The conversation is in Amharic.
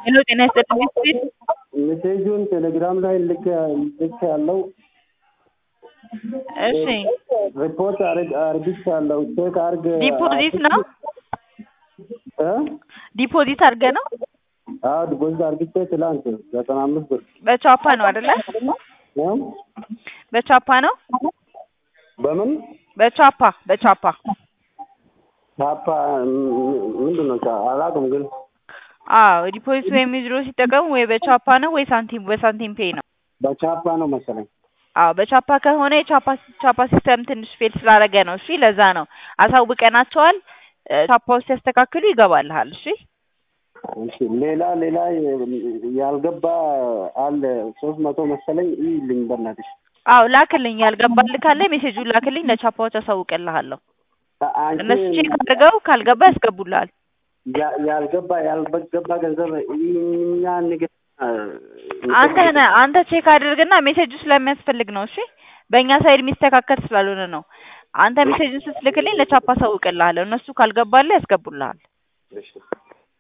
ሄሎ ጤና ይስጥልኝ ስፒድ ሜሴጁን ቴሌግራም ላይ ልክ ልክ ያለው እሺ ሪፖርት አርግቻለሁ። ቼክ አርግ ዲፖዚት ነው እ ዲፖዚት አድርገ ነው አዎ ዲፖዚት አርግቼ ትላንት ዘጠና አምስት ብር በቻፓ ነው አይደለ እ በቻፓ ነው በምን በቻፓ በቻፓ ቻፓ ምንድን ነው ቻ- አላውቅም ግን አዎ ዲፖዚት ወይም ዊዝድሮ ሲጠቀሙ ወይ በቻፓ ነው ወይ ሳንቲም በሳንቲም ፔይ ነው በቻፓ ነው መሰለኝ። አዎ በቻፓ ከሆነ የቻፓ ቻፓ ሲስተም ትንሽ ፌል ስላደረገ ነው። እሺ ለዛ ነው አሳውቀናቸዋል። እ፣ ቻፓ ውስጥ ያስተካክሉ ይገባልሃል። እሺ እሺ ሌላ ሌላ ያልገባ አለ ሶስት መቶ መሰለኝ ይልኝ በእናትሽ አዎ ላክልኝ፣ ያልገባልህ ካለ ሜሴጁን ላክልኝ፣ ለቻፓዎች አሳውቅልሃለሁ። አ- አንቺ እነሱ ቼክ አድርገው ካልገባ ያስገቡልሃል። ያ- ያልገባ ያልገባ ገንዘብ እኛ ንግድ አንተ ነህ አንተ ቼክ አድርግና ሜሴጁ ስለሚያስፈልግ ነው። እሺ በእኛ ሳይድ የሚስተካከል ስላልሆነ ነው። አንተ ሜሴጁን ስትልክልኝ ለቻፓ አሳውቅልሃለሁ። እነሱ ካልገባልህ ያስገቡልሃል። እሺ